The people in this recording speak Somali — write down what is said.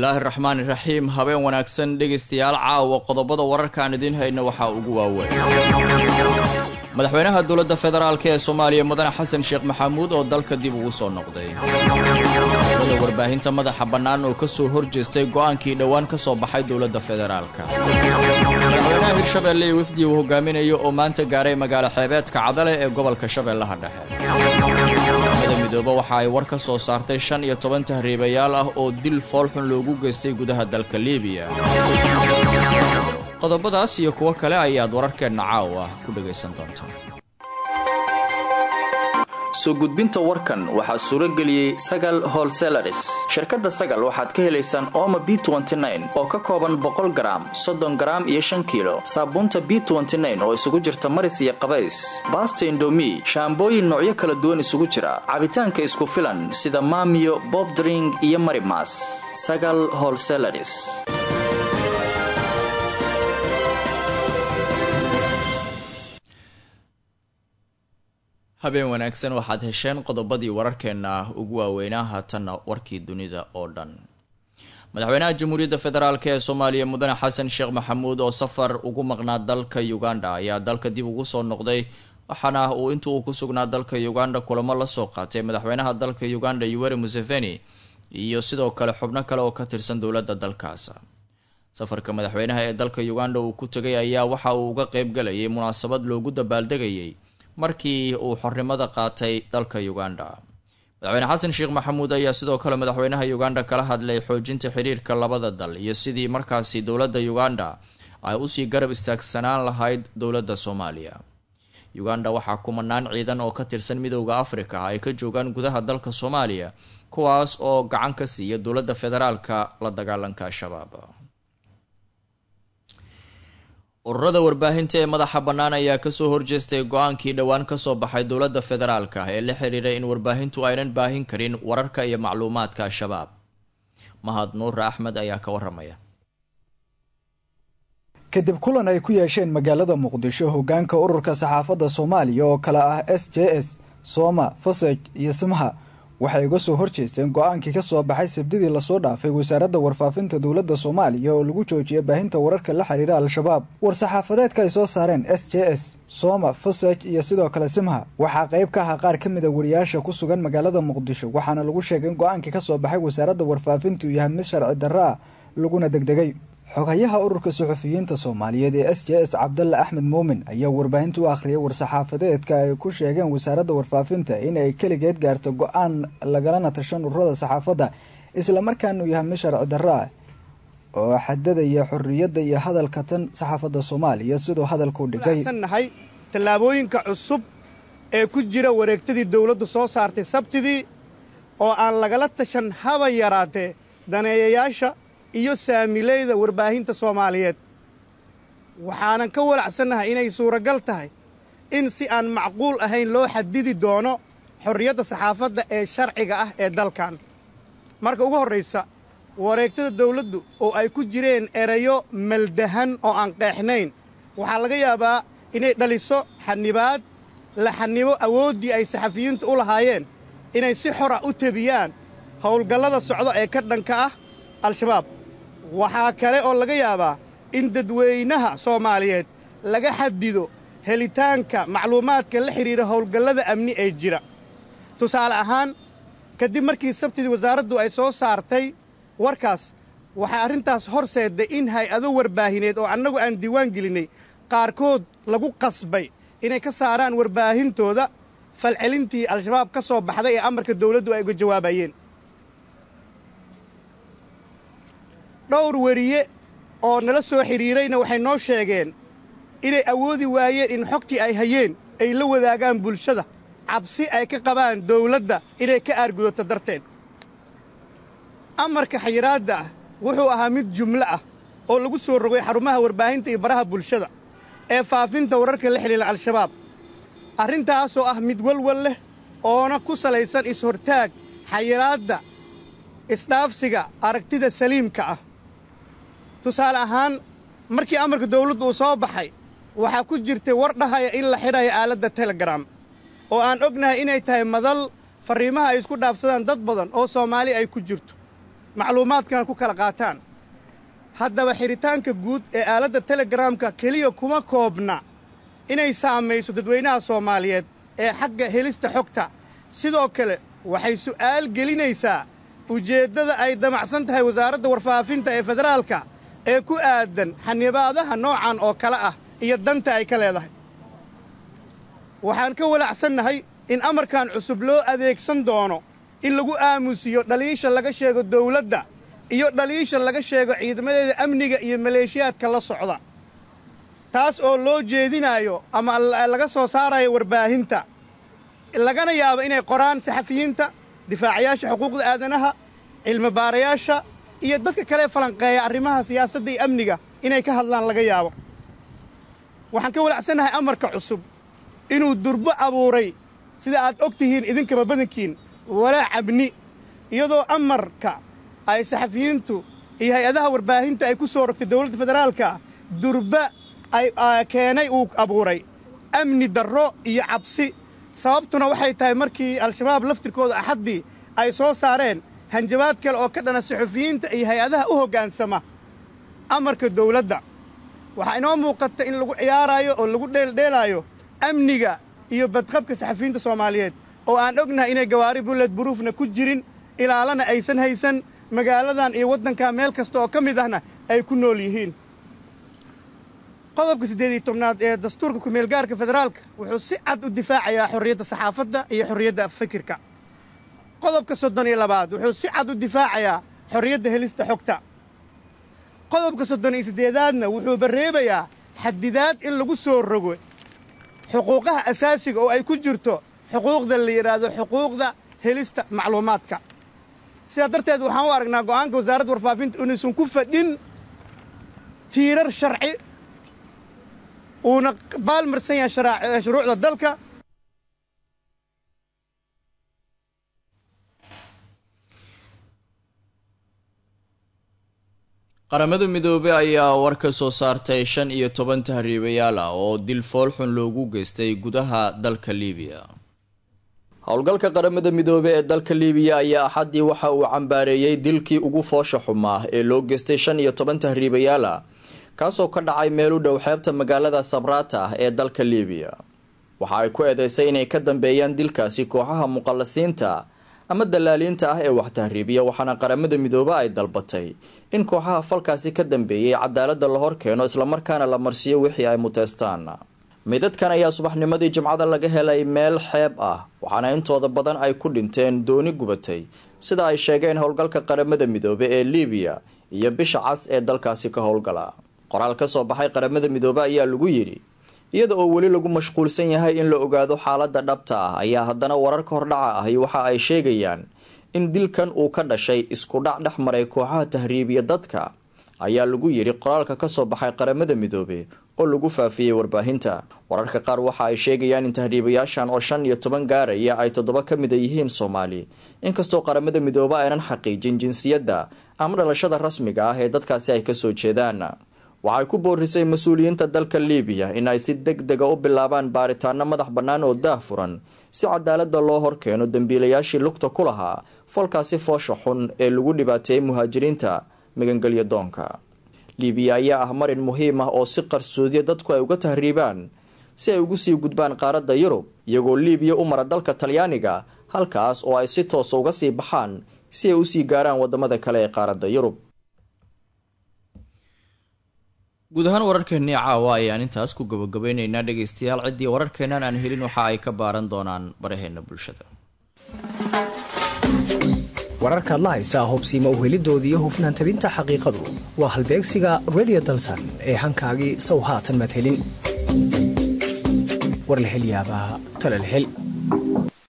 bismillaahi raxmaani raxiim habeen wanaagsan dhegaystayaal caawa qodobada wararkaan idiin hayna waxaa ugu waaweyn madaxweynaha dowladda federaalk ee soomaaliya mudane xasan sheekh maxamuud oo dalka dib ugu soo noqday dowlada warbaahinta madaxa bannaan oo ka soo horjeestay go'aankii dhowaan ka soo baxay dowladda federaalka madaxweynaha hirshabeelle iyo wafdii uu hogaaminayo oo maanta gaaray magaalo xeebeedka cadale ee gobolka shabeellaha dhexe mada midoobe waxa ay war ka soo saartay shan iyo toban tahriibayaal ah oo dil foolxun loogu geystay gudaha dalka liibiya qodobadaas iyo kuwo kale ayaad wararkeenna caawa ku dhegaysan doontaa soo gudbinta warkan waxaa suuro geliyey sagal holselaris shirkadda sagal waxaad ka helaysaan ooma b oo ka kooban boqol garaam soddon garaam iyo shan kiilo saabuunta b oo isugu jirta maris iyo qabays baasta indomi shaambooyin noocyo kala duwan isugu jira cabitaanka isku filan sida maamiyo bobdring iyo marimas sagal holselaris habeen wanaagsan waxaad hesheen qodobadii wararkeenna ugu waaweynaa haatanna warkii dunida oo dhan madaxweynaha jamhuuriyadda federaalk ee soomaaliya mudane xasan sheekh maxamuud oo safar ugu maqnaa dalka uganda ayaa dalka dib ugu soo noqday waxaana uu inta uu ku sugnaa dalka uganda kulamo lasoo qaatay madaxweynaha dalka uganda yuweri museveni iyo sidoo kale xubno kale oo ka tirsan dowladda dalkaas safarka madaxweynaha ee dalka uganda uu ku tegay ayaa waxa uu uga qeybgalayay munaasabad loogu dabaaldegayay markii uu xornimada qaatay dalka uganda madaxweyne xasan sheekh maxamuud ayaa sidoo kale madaxweynaha uganda kala hadlay xoojinta xiriirka labada dal iyo sidii markaasi dowladda uganda ay usii garab istaagsanaan lahayd dowladda soomaaliya uganda waxaa kumanaan ciidan oo ka tirsan midowda afrika ay ka joogaan gudaha dalka soomaaliya kuwaas oo gacan ka siiya dowladda federaalka la dagaalanka al-shabaab ururada warbaahinta ee madaxa bannaan ayaa kasoo horjeestay go-aankii dhowaan kasoo baxay dowladda federaalka ee la xiriiray in warbaahintu aynan baahin karin wararka iyo macluumaadka al-shabaab mahad nuure axmed ayaa ka waramaya kadib kulan ay ku yeesheen magaalada muqdisho hogaanka ururka saxaafadda soomaaliya oo kale ah s j s sooma fasaj iyo simha waxay uga soo horjeesteen go-aankii ka soo baxay sabdidii lasoo dhaafay wasaaradda warfaafinta dowladda soomaaliya oo lagu joojiyay baahinta wararka la xiriira al-shabaab war-saxaafadeedka ay soo saareen s j s sooma fasaj iyo sidoo kale simha waxaa qayb ka ahaa qaar ka mid a wariyaasha ku sugan magaalada muqdisho waxaana lagu sheegay in go-aankii ka soo baxay wasaaradda warfaafintu yahay mid sharci darro ah laguna degdegay xogayaha ururka suxufiyiinta soomaaliyeed ee s j s cabdalle axmed muumin ayaa warbaahinta u akhriyay war-saxaafadeedka ay ku sheegeen wasaaradda warfaafinta in ay keligeed gaarto go-aan lagalana tashan ururada saxaafadda islamarkaana uu yahay mid sharci darro ah oo xadadaya xorriyadda iyo hadalka tan saxaafadda soomaaliya siduu hadalku dhigay nahay tallaabooyinka cusub ee ku jira wareegtadii dowladdu soo saartay sabtidii oo aan lagala tashan haba yaraatee daneeyayaasha iyo saamileyda warbaahinta soomaaliyeed waxaanan ka walacsannahay inay suuragal tahay in si aan macquul ahayn loo xadidi doono xorriyadda saxaafadda ee sharciga ah ee dalkan marka ugu horraysa wareegtada dawladdu oo ay ku jireen erayo maldahan oo aan qeexnayn waxaa laga yaabaa inay dhaliso xanibaad la xanibo awooddii ay saxafiyiintu u lahaayeen inay si xora u tebiyaan howlgallada socdo ee ka dhanka ah al-shabaab waxaa kale oo laga yaabaa in dadweynaha soomaaliyeed laga xadido helitaanka macluumaadka la xidhiira howlgallada amni ee jira tusaale ahaan kadib markii sabtidii wasaaraddu ay soo saartay warkaas waxaa arrintaas horseedday in hay-ado warbaahineed oo annagu aan diiwaan gelinnay qaarkood lagu qasbay inay ka saaraan warbaahintooda falcelintii al-shabaab ka soo baxday ee amarka dawladdu ay uga jawaabayeen dhowr weriye oo nala soo xidhiirayna waxay noo sheegeen inay awoodi waayeen in xogtii ay hayeen ay la wadaagaan bulshada cabsi ay ka qabaan dawladda inay ka aargudato darteed amarka xayiraadda ah wuxuu ahaa mid jumlo ah oo lagu soo rogay xarumaha warbaahinta iyo baraha bulshada ee faafinta wararka la xidhiira al-shabaab arrintaasoo ah mid walwal leh oona ku salaysan is-hortaag xayiraadda isdhaafsiga aragtida saliimka ah tusaale ahaan markii amarka dawladdu uu soo baxay waxaa ku jirtay war dhahaya in la xidhayo aaladda telegram oo aan ognahay inay tahay madal farriimaha ay isku dhaafsadaan dad badan oo soomaali ay ku jirto macluumaadkana ku kala qaataan haddaba xidhitaanka guud ee aaladda telegaraamka keliya kuma koobna inay saamayso dadweynaha soomaaliyeed ee xagga helista xogta sidoo kale waxay su'aal gelinaysaa ujeeddada ay damacsan tahay wasaaradda warfaafinta ee federaalka ee ku aadan xanibaadaha noocan oo kale ah iyo danta ay ka leedahay waxaan ka walacsannahay in amarkan cusub loo adeegsan doono in lagu aamusiyo dhaliisha laga sheego dawladda iyo dhaliisha laga sheego ciidamadeeda amniga iyo maleeshiyaadka la socda taas oo loo jeedinaayo ama laga soo saarayo warbaahinta lagana yaabo inay qoraan saxafiyiinta difaacayaasha xuquuqda aadanaha cilmibaarayaasha iyo dadka kale falanqeeya arrimaha siyaasadda iyo amniga inay ka hadlaan laga yaabo waxaan ka walacsannahay amarka cusub inuu durbo abuuray sida aad og tihiin idinkaba badankiin walaa cabni iyadoo amarka ay saxafiyiintu iyo hay-adaha warbaahinta ay ku soo rogtay dowladda federaalka durba ay keenay uu abuuray amni darro iyo cabsi sababtuna waxay tahay markii al-shabaab laftirkooda axaddii ay soo saareen hanjabaad kale oo ka dhana saxufiyiinta iyo hay-adaha u hoggaansama amarka dawladda waxaa inoo muuqata in lagu ciyaaraayo oo lagu dheeldheelaayo amniga iyo badqabka saxafiyiinta soomaaliyeed oo aan ognahay inay gawaari bulled buruufna ku jirin ilaalana aysan haysan magaaladan iyo waddanka meel kasta oo ka mid ahna ay ku nool yihiin qodobka siddeed iyo tobnaad ee dastuurka kumeelgaarka federaalka wuxuu si cad u difaacayaa xorriyadda saxaafadda iyo xorriyadda fikirka qodobka soddon iyo labaad wuxuu si cad u difaacayaa xorriyadda helista xogta qodobka soddon iyo siddeedaadna wuxuu barreebayaa xadidaad in lagu soo rogo xuquuqaha asaasiga oo ay ku jirto xuquuqda la yidhaahdo xuquuqda helista macluumaadka sidaa darteed waxaan u aragnaa go'aanka wasaaradda warfaafinta inaysan ku fadhin tiirar sharci uuna baalmarsan yahay shuruucda dalka qaramada midoobey ayaa war ka soo saartay shan iyo toban tahriibayaal ah oo dil foolxun loogu geystay gudaha dalka liibiya howlgalka qaramada midoobe ee dalka liibiya ayaa axaddii waxa uu cambaareeyey dilkii ugu foosha xumaa ee loo geystay shan iyo toban tahriibayaal ah kaasoo ka dhacay meel u dhow xeebta magaalada sabrata ah ee dalka liibiya waxa ay ku eedeysay inay ka dambeeyaan dilkaasi kooxaha muqallasiinta ama dalaaliinta ah ee wax tahriibiya waxaana qaramada midoobe ay dalbatay in kooxaha falkaasi ka dambeeyay cadaaladda la hor keeno islamarkaana la marsiiyo wixii ay muteystaan midadkan ayaa subaxnimadii jimcada laga helay meel xeeb ah waxaana intooda badan ay ku dhinteen dooni gubatay sida ay sheegeen howlgalka qaramada midoobe ee liibiya iyo bisha cas ee dalkaasi ka howlgala qoraal ka soo baxay qaramada midoobe ayaa lagu yidhi iyada oo weli lagu mashquulsan yahay in la ogaado xaaladda dhabta ah ayaa haddana wararka hordhaca ahi waxa ay sheegayaan in dilkan uu ka dhashay isku dhac dhex maray kooxaha tahriibiya dadka ayaa lagu yidhi qoraalka ka soo baxay qaramada midoobe oo lagu faafiyey warbaahinta wararka qaar waxa ay sheegayaan in tahriibayaashan oo shan iyo toban gaaraya ay toddoba ka mida yihiin soomaali inkastoo qaramada midoobe aynan xaqiijin jinsiyadda ama dhalashada rasmiga ah ee dadkaasi ay kasoo jeedaan waxay ku boorisay mas-uuliyiinta dalka liibiya in ay si deg dega u bilaabaan baaritaano madax bannaan oo daah furan si cadaaladda loo horkeeno dembiilayaashii lugta ku lahaa falkaasi foosha xun ee lagu dhibaateeyey muhaajiriinta magangelyo doonka liibiya ayaa ah marin muhiim ah oo si qarsoodiya dadku ay uga tahriibaan si ay ugu sii gudbaan qaaradda yurub iyagoo liibiya u mara dalka talyaaniga halkaas oo ay si toosa uga sii baxaan si ay usii gaaraan wadamada kale ee qaaradda yurub guud ahaan wararkeennii caawa ayaan intaas ku gabagabeyneynaa dhegeystayaal ciddii wararkeennan aan helin waxa ay ka baaran doonaan baraheena bulshada wararkaad la haysaa hobsiima uhelidooda iyo hufnaan tabinta xaqiiqadu waa halbeegsiga redio dalsan ee hankaagii sow haatan madhelin war la hel yaabaa talal hel